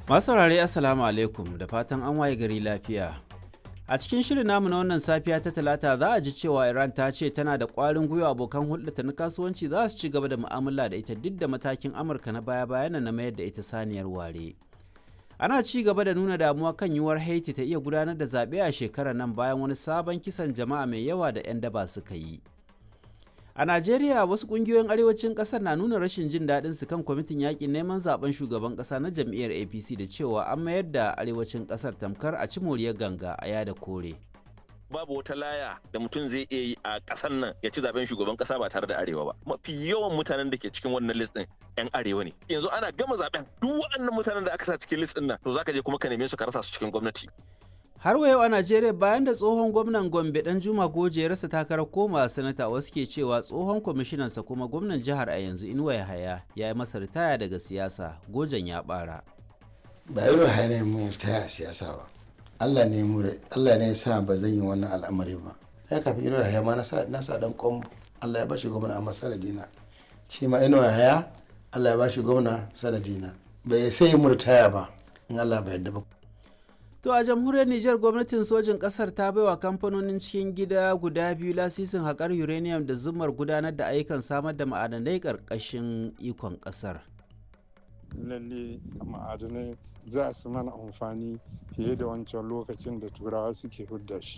Masu saurare Assalamu alaikum da fatan an waye gari lafiya. A cikin shirin namu na wannan safiya ta talata za a ji cewa Iran ta ce tana da ƙwarin gwiwa abokan hulɗata na kasuwanci za su ci gaba da mu'amala da ita duk da matakin Amurka na baya-bayan na mayar da ita saniyar ware. Ana ci gaba da nuna damuwa kan yiwuwar Haiti ta iya gudanar da zaɓe a shekarar nan bayan wani sabon kisan jama'a mai yawa da 'yan daba suka yi. A Najeriya wasu kungiyoyin arewacin kasar na nuna rashin jin daɗin su kan kwamitin yakin neman zaben shugaban ƙasa na jam'iyyar APC da cewa an mayar da arewacin ƙasar tamkar a ci moriyar ganga a yada kore. babu wata laya da mutum zai iya yi a ƙasar nan ya ci zaben shugaban ƙasa ba tare da arewa ba mafi yawan mutanen da ke cikin wannan list din yan arewa ne yanzu ana gama zaben duk waɗannan mutanen da aka sa cikin list din nan to zaka je kuma ka neme su ka rasa su cikin gwamnati Har wa yau a Najeriya bayan da tsohon gwamnan Gombe dan Juma Goje ya rasa takarar koma sanata wasu ke cewa tsohon kwamishinansa kuma gwamnan jihar a yanzu Inuwa Yahaya ya yi masa ritaya daga siyasa Gojen ya bara. Ba irin hanyar mu ritaya a siyasa ba. Allah ne mu Allah ne ya sa ba zan yi wannan al'amari ba. Ya kafi Inuwa Yahaya ma na sa na sa dan kombo. Allah ya bashi gwamna amma sanadina. Shi ma Inuwa Yahaya Allah ya bashi gwamna sanadina. Bai sai mu ritaya ba in Allah bai yarda ba. To a jamhuriyar Nijar gwamnatin sojin ƙasar ta baiwa kamfanonin cikin gida guda biyu lasisin haƙar uranium da zumar gudanar da ayyukan samar da ma'adanai ƙarƙashin ikon ƙasar. Lalle ma'adanai za su mana amfani fiye da wancan lokacin da turawa suke hudda shi.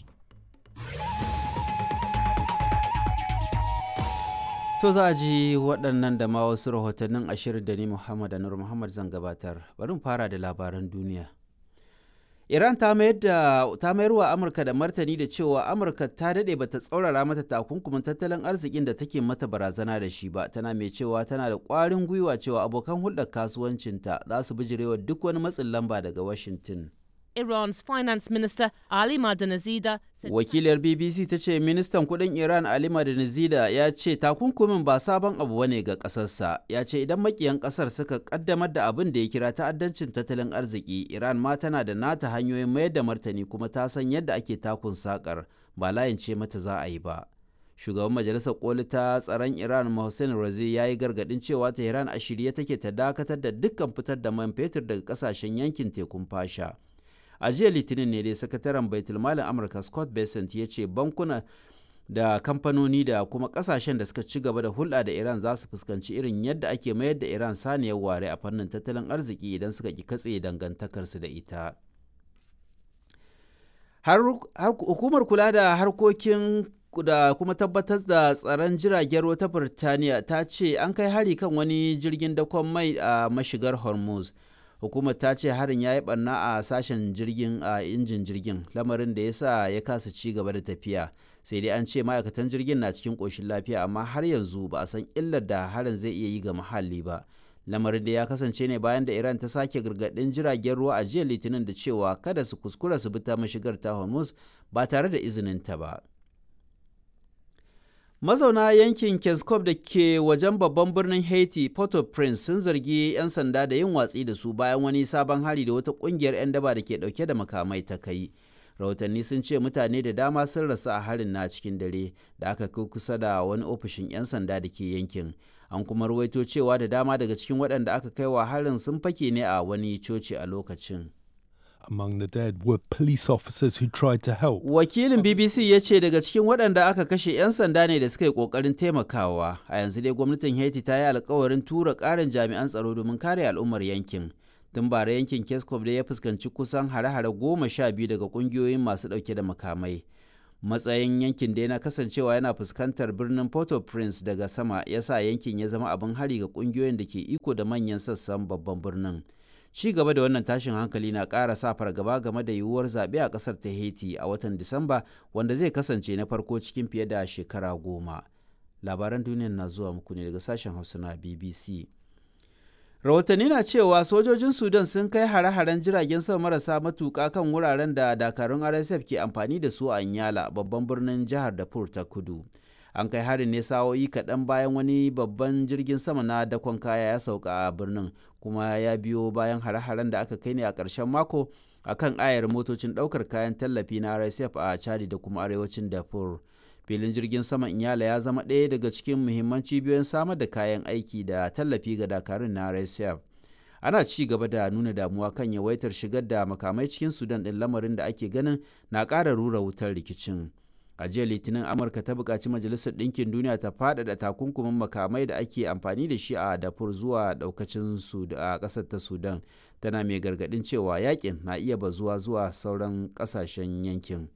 To za a ji waɗannan da ma wasu rahotannin ashirin da ni Muhammad Anur Muhammad zan gabatar. Bari mu fara da labaran duniya. Iran ta mayar da ta mayar wa Amurka da martani da cewa Amurka ta dade bata tsaurara mata takunkumin tattalin arzikin da take mata barazana da shi ba tana mai cewa tana da ƙwarin gwiwa cewa abokan hulɗar kasuwancinta za su bijirewa duk wani matsin lamba daga Washington. Iran's finance minister Ali Madanazida said Wakilar BBC ta ce ministan kudin Iran Ali Madanazida ya ce takunkumin ba sabon abu bane ga kasarsa. Ya ce idan makiyan kasar suka kaddamar da abin da ya kira ta'addancin tattalin arziki, Iran ma tana da nata hanyoyin mayar da martani kuma ta san yadda ake takun sakar ba layin ce mata za a yi ba. Shugaban Majalisar Koli ta tsaron Iran Mohsen Razi ya yi gargadin cewa Tehran a shirye take ta dakatar da dukkan fitar da man fetur daga kasashen yankin tekun fasha. a jiya litinin ne dai sakataren baitulmalin amurka scott bessent ya ce bankuna da kamfanoni da kuma kasashen da suka ci gaba da hulɗa da iran za su fuskanci irin yadda ake mayar da iran saniyar ware a fannin tattalin arziki idan suka ki katse dangantakarsu da ita hukumar kula da harkokin da kuma tabbatar da tsaron jiragen ruwa ta birtaniya ta ce an kai hari kan wani jirgin dakon mai a mashigar hormuz hukumar ta ce harin ya yi barna a sashen jirgin a injin jirgin lamarin da ya sa ya kasa ci gaba da tafiya sai dai an ce ma'aikatan jirgin na cikin ƙoshin lafiya amma har yanzu ba a san illar da harin zai iya yi ga muhalli ba lamarin da ya kasance ne bayan da iran ta sake gargaɗin jiragen ruwa a jiya litinin da cewa kada su kuskura su bi ta mashigar ta hormuz ba tare da izinin ta ba mazauna yankin keskov da ke wajen babban birnin haiti port-au-prince sun zargi 'yan sanda da yin watsi da su bayan wani sabon hari da wata kungiyar 'yan daba da ke dauke da makamai ta kai rahotanni sun ce mutane da dama sun rasu a harin na cikin dare da aka kai kusa da wani ofishin 'yan sanda da ke yankin an kuma ruwaito cewa da dama daga cikin waɗanda aka kai wa harin sun fake ne a wani coci a lokacin Among the dead were police officers who tried to help. Wakilin BBC ya ce daga cikin waɗanda aka kashe 'yan sanda ne da suka yi ƙoƙarin taimakawa. A yanzu dai gwamnatin Haiti ta yi alkawarin tura ƙarin jami'an tsaro domin kare al'ummar yankin. Tun bara yankin Keskov da ya fuskanci kusan hare-hare goma sha biyu daga ƙungiyoyin masu ɗauke da makamai. Matsayin yankin da yana kasancewa yana fuskantar birnin Port-au-Prince daga sama ya sa yankin ya zama abin hari ga ƙungiyoyin da ke iko da manyan sassan babban birnin. ci gaba da wannan tashin hankali na ƙara sa fargaba game da yiwuwar zaɓe a ƙasar ta haiti a watan disamba wanda zai kasance na farko cikin fiye da shekara goma labaran duniyar na zuwa muku ne daga sashen hausa na bbc rahotanni na cewa sojojin sudan sun kai hare-haren jiragen sama marasa matuƙa kan wuraren da dakarun rsf ke amfani da su a nyala babban birnin jihar darfur ta kudu an kai harin ne sa'o'i kaɗan bayan wani babban jirgin sama na dakon kaya ya sauka a birnin kuma ya biyo bayan hare-haren da aka kai ne a ƙarshen mako a kan ayar motocin ɗaukar kayan tallafi na rsf a chadi da kuma arewacin darfur filin jirgin saman inyala ya zama ɗaya daga cikin muhimman cibiyoyin samar da kayan aiki da tallafi ga dakarun na rsf ana ci gaba da nuna damuwa kan yawaitar shigar da makamai cikin sudan ɗin lamarin da ake ganin na ƙara rura wutar rikicin a jiya litinin amurka ta buƙaci majalisar ɗinkin duniya ta faɗaɗa takunkumin makamai da ake amfani da shi a dafur zuwa ɗaukacin a ƙasar ta sudan tana mai gargaɗin cewa yakin na iya bazuwa zuwa sauran ƙasashen yankin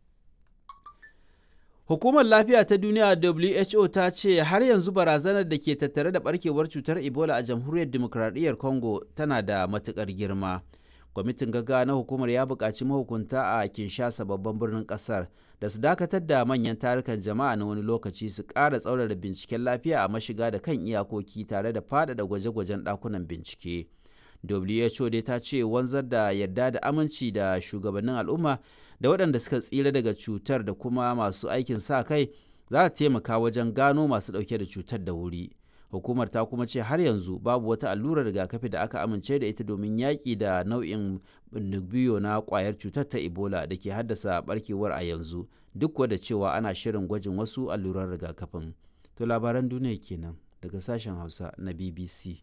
Hukumar Lafiya ta Duniya WHO ta ce har yanzu barazanar da ke tattare da barkewar cutar Ebola a Jamhuriyar Dimokuraɗiyyar Congo tana da matuƙar girma. Kwamitin gaggawa na hukumar ya buƙaci mahukunta a Kinshasa babban birnin ƙasar da su dakatar da manyan tarukan jama'a na wani lokaci su ƙara tsaurara binciken lafiya a mashiga da kan iyakoki tare da faɗaɗa gwaje-gwajen ɗakunan bincike. WHO dai ta ce wanzar da yarda da aminci da shugabannin al'umma da waɗanda suka tsira daga cutar da kuma masu aikin sa kai za ta taimaka wajen gano masu ɗauke da cutar da wuri. Hukumar ta kuma ce har yanzu babu wata allurar rigakafi da aka amince da ita domin yaƙi da nau'in biyo na ƙwayar cutar ta Ebola da ke haddasa barkewar a yanzu duk da cewa ana shirin gwajin wasu allurar rigakafin. To labaran duniya kenan daga sashen Hausa na BBC.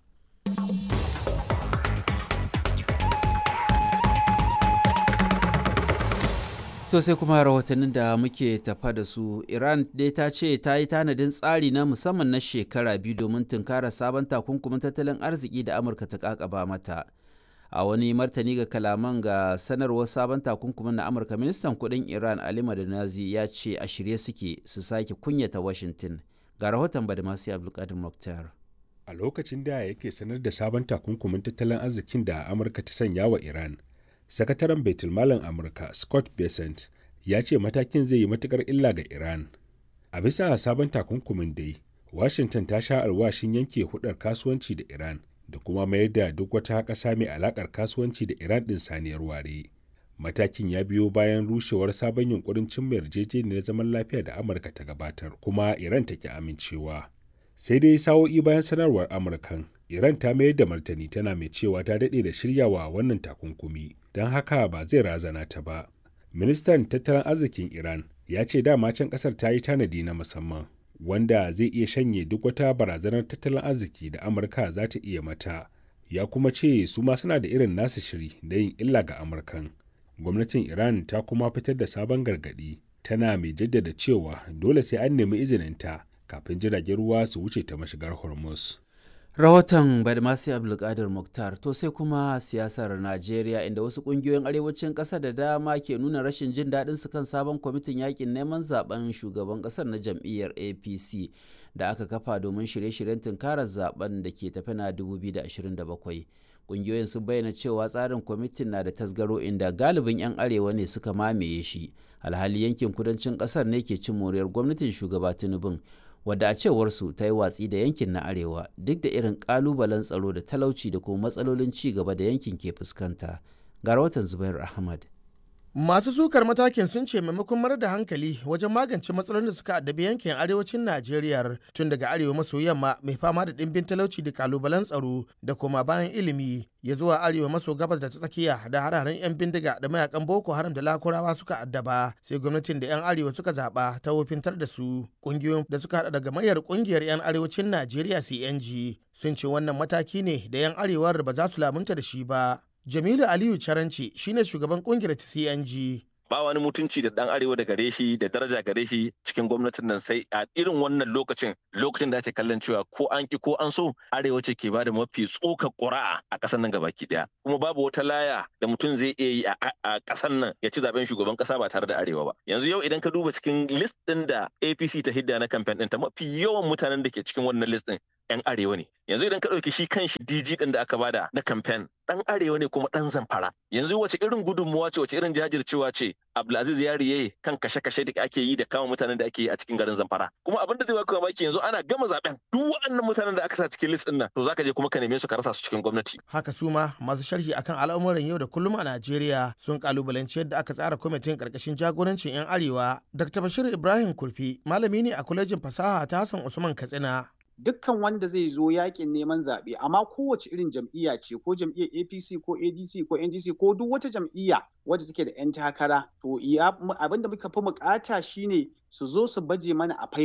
To sai kuma rahotannin da muke tafa da su Iran dai ta ce ta yi tanadin tsari na musamman na shekara biyu domin tunkara sabon takunkumin tattalin arziki da Amurka ta kakaba mata. A wani martani ga kalaman ga sanarwar sabon takunkumin na Amurka ministan kudin Iran Ali Madanazi ya ce a shirye suke su sake kunyata Washington. Ga rahoton Badamasi Abdulkadir Mokhtar. A lokacin da yake sanar da sabon takunkumin tattalin arzikin da Amurka ta sanya wa Iran, sakataren baitulmalin amurka scott besant ya ce matakin zai yi matukar illa ga iran a bisa sabon takunkumin dai washington ta sha alwashin yanke hudar kasuwanci da iran da kuma mayar da duk wata ƙasa mai alakar kasuwanci da iran ɗin saniyar ware matakin ya biyo bayan rushewar sabon yunkurin cimma yarjejeniyar zaman lafiya da amurka ta gabatar kuma iran ta ki amincewa sai dai sa'o'i bayan sanarwar amurkan iran ta mayar da martani tana mai cewa ta daɗe da shiryawa wannan takunkumi don haka ba zai razana ta ba ministan tattalin arzikin iran ya ce dama can ƙasar ta yi tanadi na musamman wanda zai iya shanye duk wata barazanar tattalin arziki da amurka za ta iya mata ya kuma ce su ma suna da irin nasu shiri da yin illa ga amurkan gwamnatin iran ta kuma fitar da sabon gargaɗi tana mai jaddada cewa dole sai an nemi izininta kafin jiragen ruwa su wuce ta mashigar hormuz rahoton badmasi abdulkadir muktar to sai kuma siyasar najeriya inda wasu kungiyoyin arewacin ƙasa da dama ke nuna rashin jin daɗin su kan sabon kwamitin yakin neman zaben shugaban ƙasar na jam'iyyar apc da aka kafa domin shirye-shiryen tunkarar zaben da ke tafi na 2027 kungiyoyin sun bayyana cewa tsarin kwamitin na da tasgaro inda galibin 'yan arewa ne suka mamaye shi alhali yankin kudancin ƙasar ne ke cin moriyar gwamnatin shugaba tinubun wadda a cewarsu ta yi watsi da yankin na arewa duk da irin kalubalen tsaro da talauci da kuma matsalolin ci gaba da yankin ke fuskanta ga rahoton zubair ahmad Masu sukar matakin sun ce maimakon marar da hankali wajen magance matsalolin da suka addabi yankin arewacin Najeriya tun daga arewa maso yamma mai fama da ɗimbin talauci da kalubalen tsaro da koma bayan ilimi ya zuwa arewa maso gabas da ta tsakiya da hararen 'yan bindiga da mayakan Boko Haram da Lakurawa suka addaba sai gwamnatin da 'yan arewa suka zaɓa ta wofintar da su ƙungiyoyin da suka haɗa daga mayar ƙungiyar 'yan arewacin Najeriya CNG sun ce wannan mataki ne da 'yan arewar ba za su lamunta da shi ba. Jamilu Aliyu Caranci shine shugaban kungiyar ta CNG. ba wani mutunci da dan arewa da gare shi da daraja gare shi cikin gwamnatin nan sai a irin wannan lokacin lokacin da ake kallon cewa ko an ki ko an so arewa ce ke bada mafi tsoka ƙura'a a ƙasar nan gabaki daya kuma babu wata laya da mutum zai iya yi a ƙasar nan ya ci zaben shugaban ƙasa ba tare da arewa ba yanzu yau idan ka duba cikin list din da APC ta hidda na campaign ɗinta mafi yawan mutanen da ke cikin wannan list din 'yan arewa ne yanzu idan ka ɗauki shi kan shi DG ɗin da aka bada na campaign ɗan arewa ne kuma ɗan zamfara yanzu wace irin gudunmuwa ce wace irin jajircewa ce Abdulaziz Yariye kan kashe-kashe da ake yi da kama mutanen da ake yi a cikin garin Zamfara kuma abin da zai baka mamaki yanzu ana gama zaben duk waɗannan mutanen da aka sa cikin list ɗin nan to zaka je kuma ka neme su ka rasa su cikin gwamnati Haka su ma masu sharhi akan al'amuran yau da kullum a Najeriya sun kalubalanci yadda aka tsara kwamitin karkashin jagorancin 'yan arewa. Dr. Bashir Ibrahim Kurfi malami ne a kwalejin fasaha ta Hassan Usman Katsina. dukkan wanda zai zo yakin neman zaɓe amma kowace irin jam'iyya ce ko jam'iyyar apc ko adc ko ndc ko duk wata jam'iyya wadda take da 'yan takara to abin da muka fi bukata shine su zo su baje mana a faifai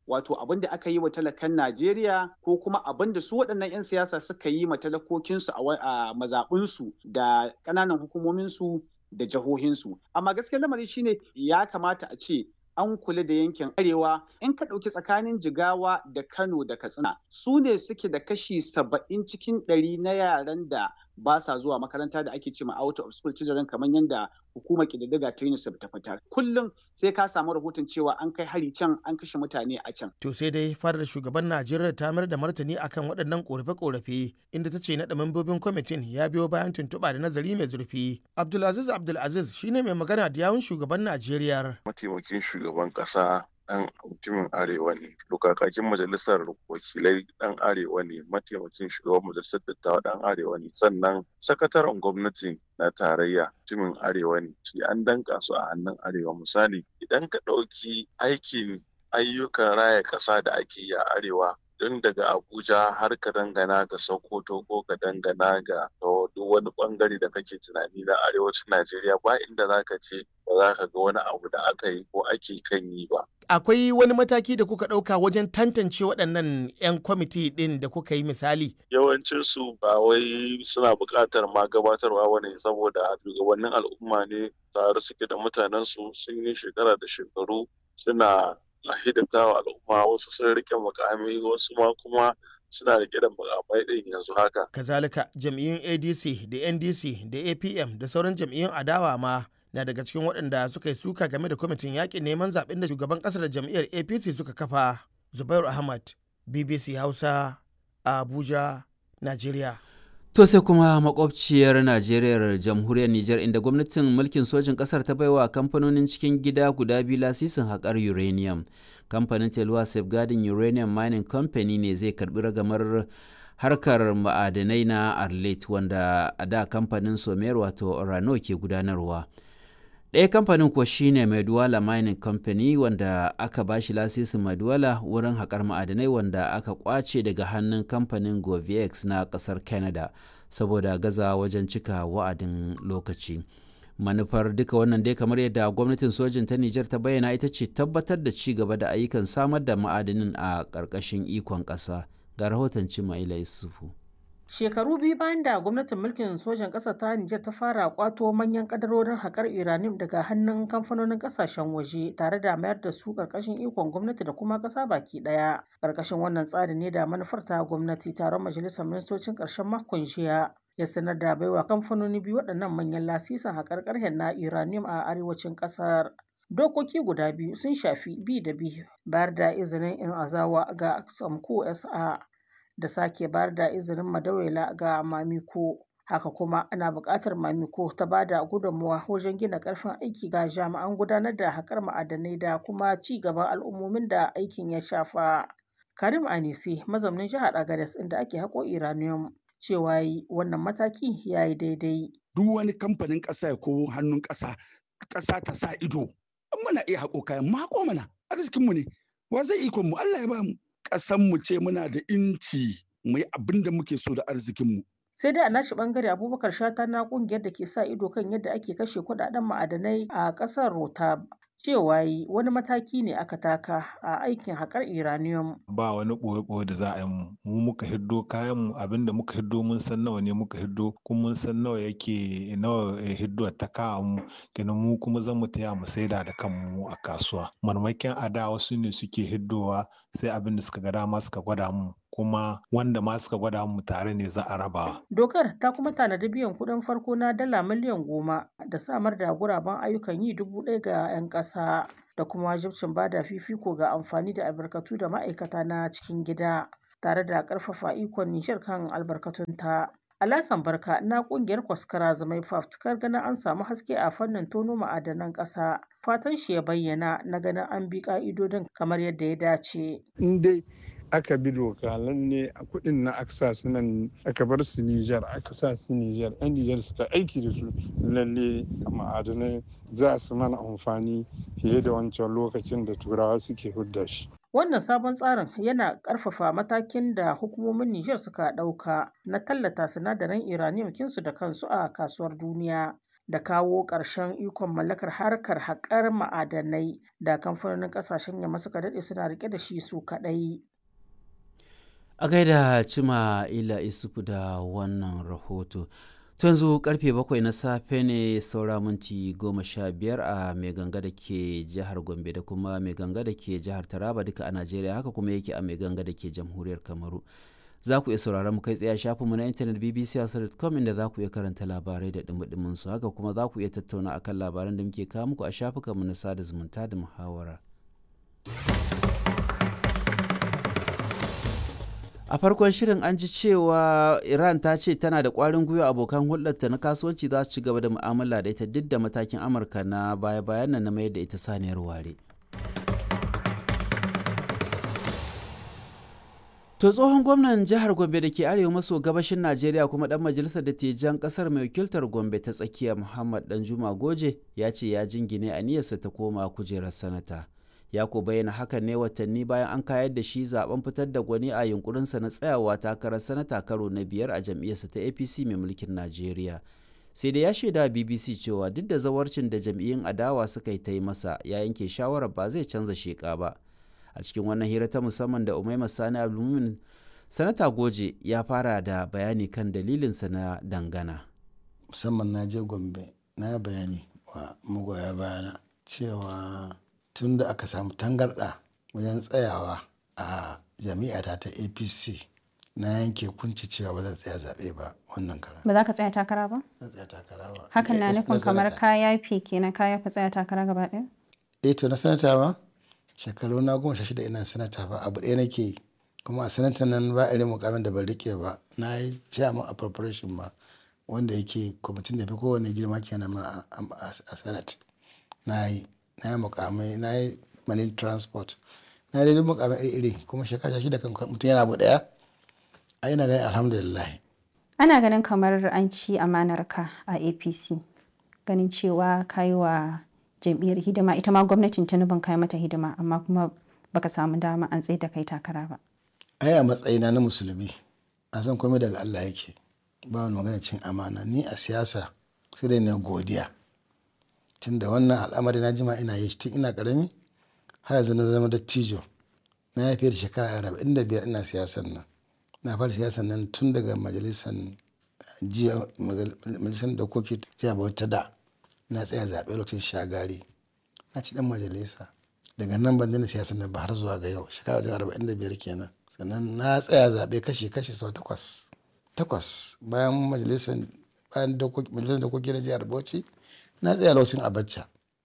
wato abin da aka yi wa talakan Najeriya ko kuma abin da su waɗannan 'yan siyasa suka yi ma talakokinsu a mazaɓinsu da ƙananan hukumominsu da jihohinsu. Amma gaskiyar lamari shine ya kamata a ce an kula da yankin arewa in ka ɗauki tsakanin jigawa da kano da katsina su ne suke da kashi saba'in cikin ɗari na yaran da ba sa zuwa makaranta da ake cewa out of school children kamar yadda hukumar ƙididdiga ta UNICEF ta fitar kullum sai ka samu rahoton cewa an kai hari can an kashe mutane a can to sai dai fadar shugaban Najeriya ta mayar da martani akan waɗannan korafe-korafe inda ta ce naɗa membobin kwamitin ya biyo bayan tuntuɓa da nazari mai zurfi Abdulaziz Abdulaziz shine mai magana da yawun shugaban Najeriya mataimakin shugaban ƙasa ɗan mutumin arewa ne lokakakin majalisar wakilai ɗan arewa ne mataimakin shugaban majalisar dattawa ɗan arewa ne sannan sakataren gwamnati na tarayya mutumin arewa ne shi an danka su a hannun arewa misali idan ka ɗauki aikin ayyukan raya ƙasa da ake yi a arewa don daga abuja har ka dangana ga sokoto ko ka dangana ga duk wani bangare da kake tunani na arewacin najeriya ba inda za ka ce ba za ka ga wani abu da aka yi ko ake kan yi ba akwai wani mataki da kuka ɗauka wajen tantance waɗannan 'yan kwamiti ɗin da kuka yi misali yawancinsu ba wai suna buƙatar ma gabatarwa wani saboda shugabannin al'umma ne tare suke da mutanensu sun yi shekara da shekaru suna a hidimta wa al'umma wasu sun rike mukami wasu ma kuma suna rike da mukamai ɗin yanzu haka. Kazalika jam'iyyun ADC da NDC da APM da sauran jam'iyyun adawa ma na daga cikin waɗanda suka yi suka game da kwamitin yaƙin neman zaɓen da shugaban ƙasar da jam'iyyar APC suka kafa. Zubairu Ahmad, BBC Hausa, Abuja, Najeriya. To sai kuma makwabciyar Najeriya jamhuriyar Nijar inda gwamnatin mulkin sojin kasar ta baiwa kamfanonin cikin gida guda biyu lasisin haƙar uranium. Kamfanin Telwa Safeguarding Uranium Mining Company ne zai karbi ragamar harkar ma'adanai na Arlet wanda a da kamfanin Somer wato Orano ke gudanarwa. ɗaya kamfanin kuwa shine Maduwala Mining Company wanda aka bashi lasisin Maduwala wurin haƙar ma'adanai wanda aka kwace daga hannun kamfanin Govex na ƙasar Canada saboda gaza wajen cika wa'adin lokaci. Manufar duka wannan dai kamar yadda gwamnatin sojin ta Nijar ta bayyana ita ce tabbatar da ci gaba da ayyukan samar da ma'adanin a ƙarƙashin ikon ƙasa. Ga rahoton Cimaila Yusufu. Shekaru biyu bayan da gwamnatin mulkin sojan ƙasa ta Nijar ta fara kwato manyan kadarorin haƙar uranium daga hannun kamfanonin ƙasashen waje tare da mayar da su ƙarƙashin ikon gwamnati da kuma ƙasa baki ɗaya. Ƙarƙashin wannan tsari ne da manufar ta gwamnati taron majalisar ministocin ƙarshen makon jiya ya sanar da baiwa kamfanoni biyu waɗannan manyan lasisin haƙar ƙarhen na uranium a arewacin ƙasar. Dokoki guda biyu sun shafi bi da bi bayar da izinin in azawa ga Samko SA da sake bayar da izinin madawela ga mamiko haka kuma ana buƙatar mamiko ta ba da gudunmawa wajen gina ƙarfin aiki ga jami'an gudanar da haƙar ma'adanai da kuma ci gaban al'ummomin da aikin ya shafa karim anisi mazaunin jihar agadas inda ake haƙo iranium cewa yi wannan mataki ya yi daidai duk wani kamfanin ƙasa ko hannun ƙasa ƙasa ta sa ido muna iya haƙo kayan mako mana arzikinmu ne wa zai ikon mu Allah ya ba mu ƙasan mu ce muna da inci mu yi abin da muke so da arzikinmu. sai dai a nashi bangare abubakar shata na kungiyar da ke sa ido kan yadda ake kashe kudaden ma'adanai a ƙasar rotab cewa yi wani mataki ne aka taka a aikin haƙar uranium. ba wani ɓoye-ɓoye da za a yi mu mu muka hiddo kayan mu abinda muka hiddo mun san nawa ne muka hiddo kuma mun san nawa yake nawa hiddo ta kawo mu kenan mu kuma zan mu taya mu saida da kanmu a kasuwa marmakin a da wasu ne suke hiddowa sai abin da suka ga dama suka gwada mu kuma wanda ma suka gwada mu tare ne za a raba. Dokar ta kuma tanadi biyan kuɗin farko na dala miliyan goma da samar da guraben ayyukan yi dubu ɗaya ga 'yan ƙasa da kuma wajibcin bada fifiko ga amfani da albarkatu da ma'aikata na cikin gida tare da ƙarfafa ikon Nijar kan albarkatunta. Alasan Barka na ƙungiyar Kwaskara Zamai fafutukar ganin an samu haske a fannin tono ma'adanan ƙasa. Fatan shi ya bayyana na ganin an bi ƙa'idodin kamar yadda ya dace. In dai aka bi doka lalle a kuɗin na aka sa su nan aka bar su Nijar aka sa su Nijar yan Nijar suka aiki da su lalle ma'adanai za su mana amfani fiye da wancan lokacin da turawa suke hudda shi. Wannan sabon tsarin yana ƙarfafa matakin da hukumomin Nijar suka ɗauka na tallata sinadaran uranium kinsu da kansu a kasuwar duniya. da kawo ƙarshen ikon mallakar harkar haƙar ma'adanai da kamfanonin ƙasashen yamma suka daɗe suna riƙe da shi su kaɗai. A gaida Cima Ila Isufu da wannan rahoto. To yanzu karfe bakwai na safe ne saura minti goma sha biyar a mai ganga da ke jihar Gombe da kuma mai ganga da ke jihar Taraba duka a Najeriya haka kuma yake a mai ganga da ke jamhuriyar Kamaru. Za ku iya sauraron mu kai tsaye shafinmu na intanet bbc.com inda za ku iya karanta labarai da dumudumin su haka kuma za ku iya tattauna akan labaran da muke kawo muku a shafukanmu na sada zumunta da muhawara. a farkon shirin an ji cewa iran ta ce tana da kwarin gwiwa abokan hulɗarta na kasuwanci za su ci gaba da mu'amala da ita duk da matakin amurka na baya-bayan nan na mayar da ita saniyar ware to tsohon gwamnan jihar gombe da ke arewa maso gabashin najeriya kuma dan majalisar dattijan kasar mai wakiltar gombe ta tsakiya muhammad danjuma goje ya ce ya jingine aniyarsa ta koma kujerar sanata ya ko bayyana hakan ne watanni bayan an kayar da shi zaben fitar da gwani a yunkurinsa na tsayawa takarar sanata karo na biyar a jam'iyyarsa ta apc mai mulkin najeriya sai da ya shaida bbc cewa duk da zawarcin da jam'iyyun adawa suka yi ta yi masa ya yanke shawarar ba zai canza sheka ba a cikin wannan hira ta musamman da umaima sani abdulmumin sanata goje ya fara da bayani kan dalilinsa na dangana musamman na je gombe na bayani wa magoya bayana cewa tun da aka samu tangarɗa wajen tsayawa a jami'ata ta apc na yanke kunci cewa ba zan tsaya zaɓe ba wannan kara ba za ka tsaya takara ba zan tsaya takara ba hakan na Eh, nufin kamar sanata. ka yafe kenan ka yafe tsaya takara gaba ɗaya eh to na sanata ba shekaru na goma sha shida ina sanata ba abu ɗaya nake yi kuma a sanata nan ba irin mukamin da ban rike ba na yi chairman appropriation ma wanda yake kwamitin da fi kowane girma kenan ma a- a a senate na yi na yi mukamai na yi marine transport na yi duk mukamai iri-iri kuma shekara sha shida kan mutum yana abu ɗaya a ina ganin alhamdulillah ana ganin kamar an ci amanar ka a apc ganin cewa ka yi wa jam'iyyar hidima ita ma gwamnatin tinubun ka yi mata hidima amma kuma baka samu dama an tsaye da kai takara ba ai a matsayina na musulmi a san komai daga Allah yake ba wani magana cin amana ni a siyasa sai dai na godiya tunda wannan al'amari na jima ina yi shi tun ina karami har yanzu na zama dattijo na yi fiye da shekara arba'in da biyar ina siyasan nan na fara siyasan nan tun daga majalisar jiya majalisar dokoki jiya bauta da na tsaya zaɓe lokacin shagari na ci dan majalisa daga nan ban daina siyasan nan ba har zuwa ga yau shekara wajen arba'in da biyar kenan sannan na tsaya zaɓe kashi kashi sau takwas takwas bayan majalisar bayan dokoki majalisar dokoki na jihar bauchi na tsaya lokacin abacha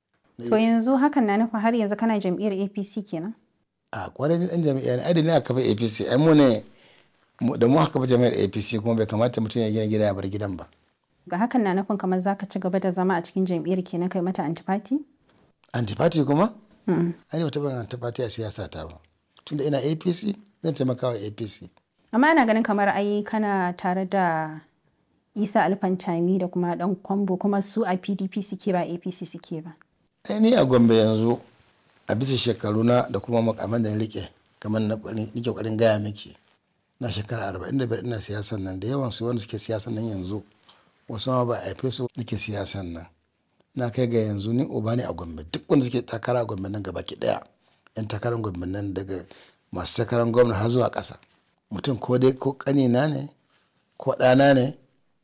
to yanzu hakan na nufin har yanzu kana jam'iyyar apc kenan a kwarai ni dan jami'a ne ai da ni aka bai apc ai mu ne mu- da mu aka bai jami'ar apc kuma bai kamata mutum ya gina gida ya bar gidan ba ga hakan na nufin kamar zaka ci gaba da zama a cikin jam'iyyar kenan kai mata antifati antipati kuma Mm. ai ba taɓa antipati a siyasa ta ba tunda ina apc zan taimaka wa apc amma ana ganin kamar ai kana tare da isa alfantami da kuma dan kwambo kuma su a pdp suke ba apc suke ba ai ni a gombe yanzu a bisa shekaru na da kuma makaman da na rike kamar na ƙwarin- nike ƙwarin gaya miki na shekara arba'in da biyar ina siyasan nan da yawan su wanda suke siyasan nan yanzu wasu ma ba a haife su nake siyasan nan na kai ga yanzu ni uba ne a gombe duk wanda suke takara a gombe nan gaba ki daya yan takarar gombe nan daga masu takarar gwamna har zuwa ƙasa mutum ko dai ko ƙanina ne ko ɗana ne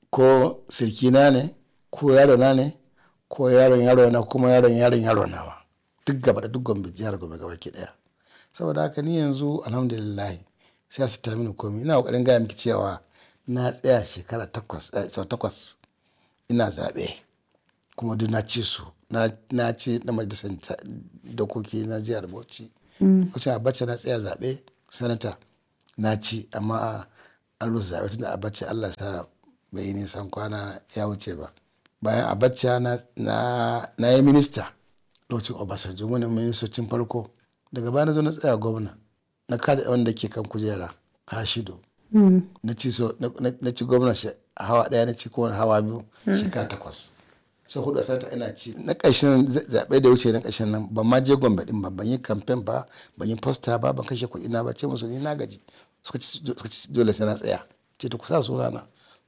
ko sirkina ne ko yarona ne ko yaron yaro na kuma yaron yaron yaro nawa duk gaba da duk gombe jihar gombe gaba ki daya saboda haka ni yanzu alhamdulillah siyasa ta mini komi ina kokarin gaya miki cewa na tsaya shekara takwas eh, sau takwas ina zaɓe kuma duk na ci su na na ci na majalisar ta- dokoki na jihar bauchi lokacin abacha na tsaya zaɓe sanata na ci amma an rusa zaɓe tunda abacha allah sa bai yi nisan kwana ya wuce ba bayan abacha na, na, na yi minista lokacin obasanjo wani ministocin farko daga baya na zo na tsaya gwamna na kada wanda ke kan kujera hashido na ci so na- na na ci gwamna shi- hawa daya na ci kowane hawa biyu shekara takwas so hudu a sanata ina ci na ƙarshen za- zaɓe da wuce na ƙarshen nan ban ma je gombe din ba ban yi kamfen ba ban yi posta ba ban kashe kuɗi na ba ce musu ni na gaji suka ci suka ci dole sai na tsaya ce ta kusa sunana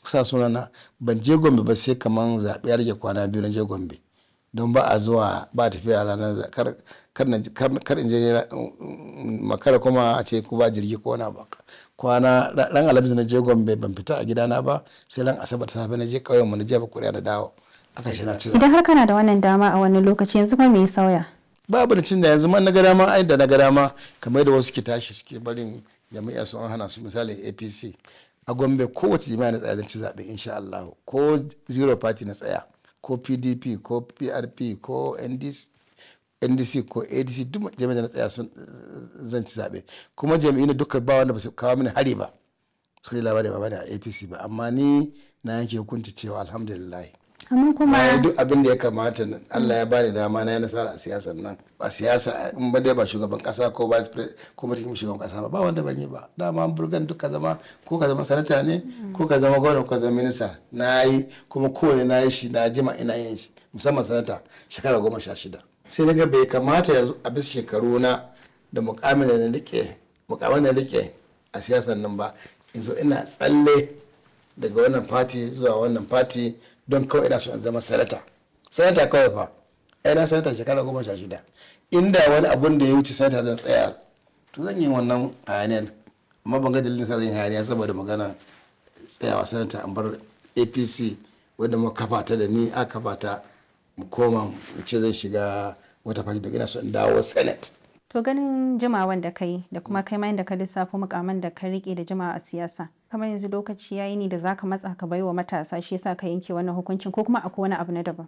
sa sunana ban je gombe ba sai kaman zaɓe ya rage kwana biyu na je gombe don ba a zuwa ba tafiya ranar kar in je makara kuma a ce ko ba jirgi ko na ba kwana ran alhamis na je gombe ban fita a gidana ba sai ran asabar ta safe na je ƙauyen mu na jefa kuri'a da dawo aka shi na ci idan har kana da wannan dama a wani lokaci yanzu kuma me ya sauya babu da cin da yanzu man na ga dama ai da na ga dama kamar da wasu ke tashi suke barin jami'a su an hana su misali apc a gombe kowace jami'a na tsaya zan ci zaɓe insha Allah ko zero party na tsaya ko pdp ko prp ko ndc ndc ko adc duk jami'a na tsaya sun zan ci zaɓe kuma jami'in duka ba wanda ba su kawo mini hari ba su yi labari ba bane a apc ba amma ni na yanke hukunci cewa alhamdulillah amma kuma duk abin da ya kamata Allah ya bani dama na yi nasara a siyasar nan ba siyasa in ba dai ba shugaban kasa ko vice president ko mutum shugaban kasa ba ba wanda ban yi ba dama burgan duk ka zama ko ka zama sanata ne ko ka zama gwamna ko ka zama minista na yi kuma kowane na yi shi na jima ina yin shi musamman sanata shekara goma sha shida sai daga bai kamata yanzu a bisa shekaru na da mukamin da na rike mukamin da na rike a siyasar nan ba in zo ina tsalle daga wannan fati zuwa wannan fati don kawai ina so in zama sanata sanata kawai fa ai na sanata shekara goma sha shida inda wani abun da ya wuce sanata zan tsaya to zan yi wannan hayaniyar amma ban ga dalilin sa zan yi hayaniya saboda magana tsayawa sanata an bar apc wadda mu kafa ta da ni a kafa ta mu koma mu ce zan shiga wata fati da ina so in dawo senate to ganin jimawan da kai da kuma kai ma da ka lissafo mukaman da ka rike da jimawa a siyasa kamar yanzu lokaci yayi ne da zaka matsa ka baiwa matasa shi yasa ka yanke wannan hukuncin ko kuma akwai wani abu na daban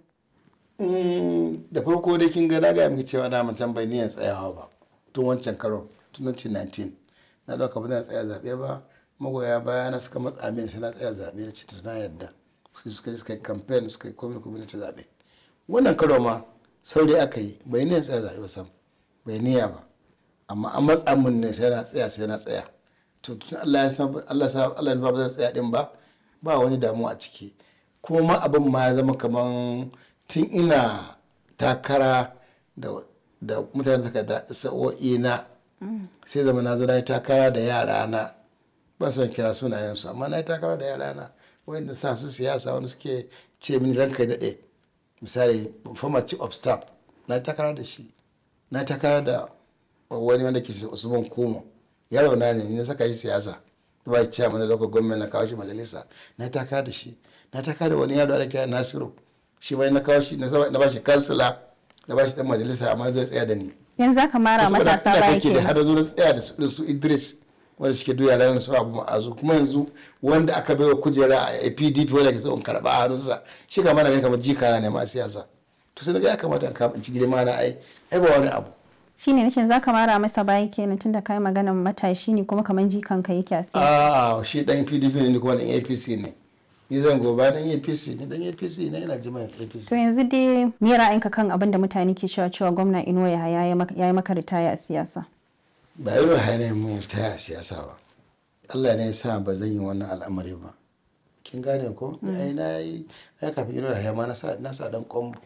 da farko dai kin ga na ga miki cewa na mutan bai niyan tsayawa ba tun wancan karo tun 2019 na dauka ba zan tsaya zabe ba magoya baya na suka matsa mini sai na tsaya zabe da ce na yarda su suka suka yi campaign suka yi komai komai na ci zabe wannan karo ma saurayi aka yi bai niyan tsaya zabe ba sam bai niyya ba amma an matsa mun ne sai na tsaya sai na tsaya to tun Allah ya san Allah sa Allah ya ba zan tsaya din ba ba wani damuwa a ciki kuma ma abin ma ya zama kaman tun ina takara da da mutane suka da sa'o'i na sai zama na zo na yi takara da yara na ba son kira sunayensu amma na yi takara da yara na wanda sa su siyasa wani suke ce mini ranka daɗe misali former chief of staff na yi takara da shi na takara da wani wanda ke usman kumo yaro na ne na saka shi siyasa ba shi ciyaman da lokacin gwamnati na kawo shi majalisa na takara da shi na takara da wani yaro da kira nasiru shi bai na kawo shi na ba shi kansila na ba shi dan majalisa amma zai tsaya da ni yanzu aka mara matasa baya ke da har zo na tsaya da su idris wanda suke duya ranar su abu ma'azu kuma yanzu wanda aka bai wa kujera a pdp wanda ke tsohon karɓa a hannunsa shi kama na kamar jikana ne ma siyasa to sai ga ya kamata in ci girma na ai ai ba wani abu shine nace za ka mara masa baya kenan tunda kai maganan matashi ne kuma kaman jikan ka yake a siyasa a shi dan pdp ne kuma dan apc ne ni zan goba dan apc ne dan apc ne ina jima apc to yanzu dai me ra'ayinka kan abin da mutane ke cewa cewa gwamna inuwa ya yi maka ritaya a siyasa ba irin hanyar mun ritaya a siyasa ba Allah ne ya sa ba zan yi wannan al'amari ba kin gane ko ai na yi ai kafin inuwa ya ma na sa na sa dan kombo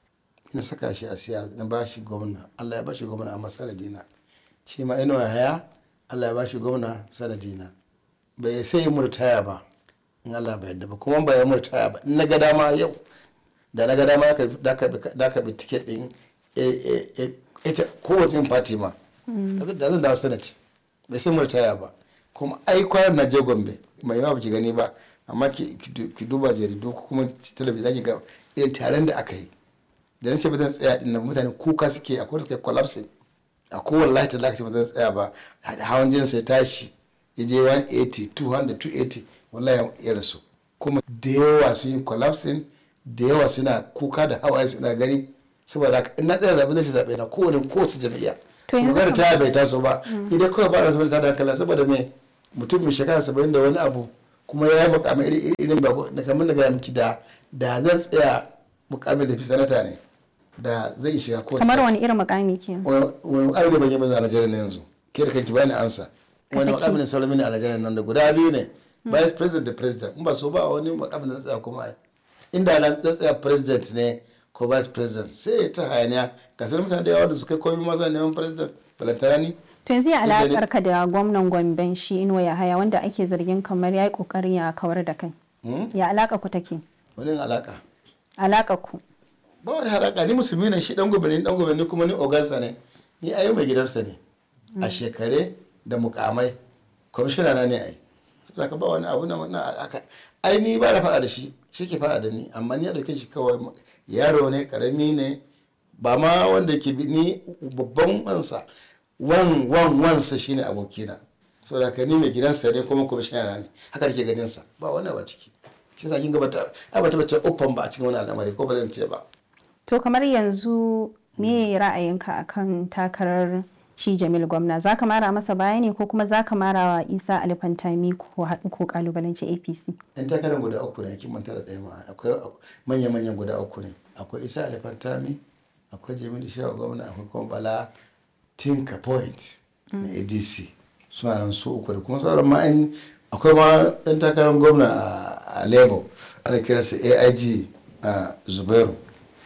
na saka shi a siyasa na bashi gwamna Allah ya bashi gwamna amma sanadina shi ma inuwa haya Allah ya bashi gwamna sanadina bai sai murtaya ba in Allah bai yadda ba kuma ba ya murtaya ba in na ga dama yau da na ga dama da ka bi tiket din ita kowace fati ma da zan dawo sanati bai sai murtaya ba kuma ai kwayar na je gombe mai yawa baki gani ba amma ki duba jaridu kuma talabijin zaki ga irin taron da aka yi da na ce ba zan tsaya din nan mutane kuka suke akwai suke collapsing a kowane lahi ta lakaci ba zan tsaya ba hawan jinin sai tashi ya je 180 200 280 wallahi ya rasu kuma da yawa sun yi collapsing da yawa suna kuka da hawaye suna gani saboda haka in na tsaya zaɓe zai zaɓe na kowane kowace jam'iyya magana ta bai taso ba idan kawai ba da ta da hankali saboda me mutum mai shekara saba'in da wani abu kuma ya yi mukamai iri irin ba na kamar da gaya miki da da zan tsaya mukamin da fi sanata ne da zai shiga kowace kamar wani irin mukami ke wani mukami ne ban yi ba a Najeriya na yanzu ke da kanki bani ansa wani mukami ne sauran mini a Najeriya nan da guda biyu ne vice president da president in ba so ba wani mukami da tsaya kuma ai inda na tsaya president ne ko vice president sai ta hayaniya ga sanar mutane da yawa da su kai komai masa neman president balantana ni to yanzu ya alakar ka da gwamnan gomben shi inuwa ya haya wanda ake zargin kamar ya yi kokarin ya kawar da kai ya alaka ku take wani alaka alaka ku ba wani haraka ni musulmi ne shi dan gobe ne dan gobe ne kuma ni ogansa ne ni ayo mai gidansa ne a shekare da mukamai kwamishina na ne ai saboda ka ba wani abu na aka ai ni ba na faɗa da shi shi ke faɗa da ni amma ni ya ɗauke shi kawai yaro ne karami ne ba ma wanda ke bi ni babban wansa wan wan wansa shine abokina saboda ka ni mai gidansa ne kuma kwamishina na ne haka da ke ganin sa ba wani ba ciki shi sa kin ga bata ai bata bace uffan ba a cikin wani al'amari ko ba zan ce ba to kamar yanzu me ra'ayinka akan takarar shi Jamil gwamna za ka mara masa baya ne ko kuma za ka mara wa Isa Alifantami ko haɗu ko kalubalanci APC? Yan takarar guda uku ne kin manta da ɗaya ma akwai manya-manyan guda uku ne akwai Isa Alifantami akwai Jamil Shehu gwamna akwai kuma Bala Tinka Point na ADC suna nan su uku da kuma sauran ma akwai ma ɗan takarar gwamna a Lagos ana kiransa AIG a Zubairu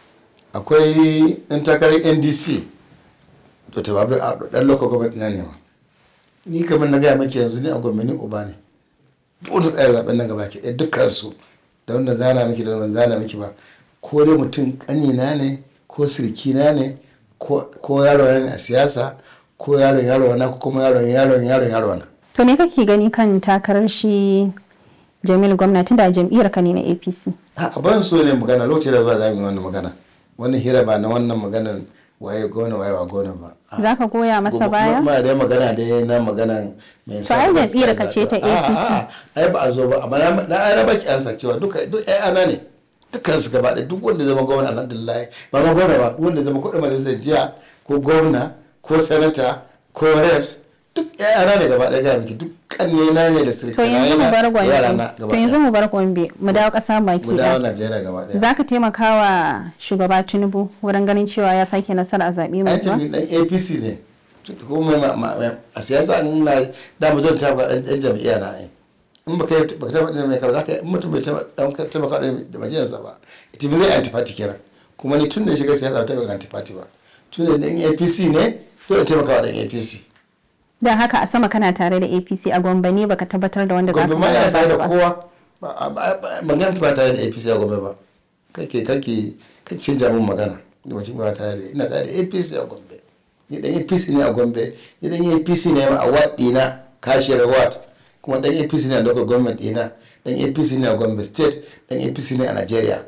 akwai ɗan takarar NDC to ta babu a dan local government na ne ma ni kamar na gaya maki yanzu ni a gwamnati uba ne duk da tsaya zaben nan gaba ke ɗaya dukkan su da wanda zana miki da wanda zana miki ba ko dai mutum kanina ne ko sirkina ne ko yaro ne a siyasa ko yaron yaro na ko kuma yaron yaron yaron yaro na to me kake gani kan takarar shi Jamil gwamnati da jam'iyyar ka ne na APC a ban so ne magana lokacin da zuwa za mu yi wannan magana wannan hira ba na wannan maganar waye gona waye ba gona ba za ka goya masa baya ma da magana da na magana mai sa ai jam'iyyar ka ce ta APC ai ba a zo ba amma na ai raba ki ansa cewa duka duk ai ana ne dukkan su gaba da duk wanda zama gwamna alhamdulillah ba ma gwamna ba wanda zama kudin majalisar jiya ko gwamna ko sanata ko reps duk ai ana ne gaba da ga miki duk kanne na ne da sirka to yanzu mu bar gombe to yanzu mu bar gombe mu dawo kasa baki mu dawo Najeriya gaba daya zaka taimaka wa shugaba Tinubu wurin ganin cewa ya sake nasara a zabe mai zuwa ai dan APC ne kuma a siyasa ina da mu ta ga dan jam'iyya na ai in baka baka taba da mai ka zaka in mutum bai taba dan taimaka da majiyarsa ba ita zai antifati kira kuma ni tun da shiga siyasa ta ga antifati ba tun da dan APC ne dole taimaka wa dan APC don haka a sama kana tare da apc a gombe ne baka tabbatar da wanda za ka gombe ma yana tare da kowa ban ba tare da apc a gombe ba kake kake kake canja min magana mutum ba tare da ina tare da apc a gombe ni dan apc ne a gombe ni dan apc ne a wat dina kashiyar wat kuma dan apc ne a local government dina dan apc ne a gombe state dan apc ne a nigeria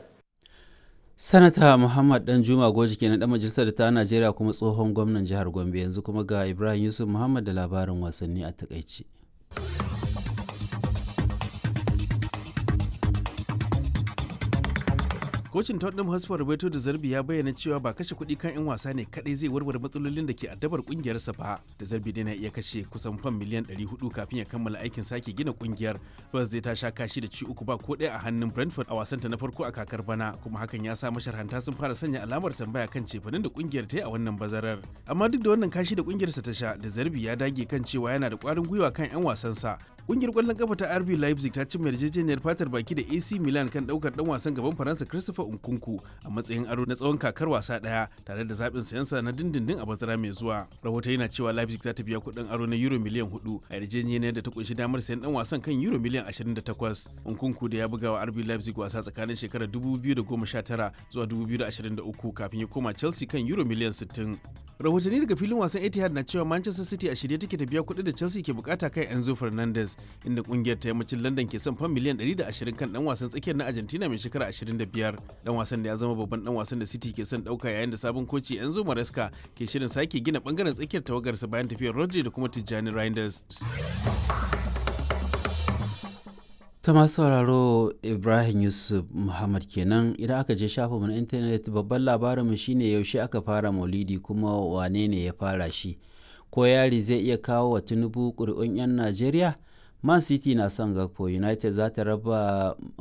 sanata muhammad dan juma goji kenan dan majalisar ta najeriya kuma tsohon gwamnan jihar gombe yanzu kuma ga ibrahim yusuf muhammad da labarin wasanni a takaici kocin tottenham hotspur roberto da zarbi ya bayyana cewa ba kashe kuɗi kan 'yan wasa ne kadai zai warware matsalolin da ke addabar kungiyarsa ba da zarbi dai na iya kashe kusan fam miliyan 400 kafin ya kammala aikin sake gina kungiyar spurs zai ta sha kashi da ci uku ba ko ɗaya a hannun brentford a wasanta na farko a kakar bana kuma hakan ya sa masharhanta sun fara sanya alamar tambaya kan cefanin da kungiyar ta yi a wannan bazarar amma duk da wannan kashi da kungiyarsa ta sha da zarbi ya dage kan cewa yana da ƙwarin gwiwa kan 'yan wasansa kungiyar kwallon kafa ta RB Leipzig ta cimma yarjejeniyar fatar baki da AC Milan kan daukar dan wasan gaban Faransa Christopher Nkunku a matsayin aro na tsawon kakar wasa daya tare da zaɓin sayansa na dindindin a bazara mai zuwa. Rahoton yana cewa Leipzig za ta biya kuɗin aro na euro miliyan 4 a yarjejeniyar da ta kunshi damar sayan dan wasan kan euro miliyan 28. Nkunku da ya buga wa RB Leipzig wasa tsakanin shekarar 2019 zuwa 2023 kafin ya koma Chelsea kan euro miliyan 60. rahotanni daga filin wasan etihad na cewa manchester city a shirye take ta biya kuɗi da chelsea ke bukata kai enzo fernandez inda kungiyar ta yammacin london ke son fan miliyan 120 kan dan wasan tsakiyar na argentina mai shekara 25 dan wasan da ya zama babban dan wasan da city ke son dauka yayin da sabon koci enzo maresca ke shirin sake gina bangaren tsakiyar tawagarsa bayan tafiyar rodri da kuma tijjani reinders ta masu sauraro ibrahim yusuf muhammad kenan idan aka je shafinmu na intanet babban labarinmu shine yaushe aka fara maulidi kuma wane ne ya fara shi ko yari zai iya kawo wa tinubu ƙuri'un 'yan najeriya man city na son gakpo united za ta raba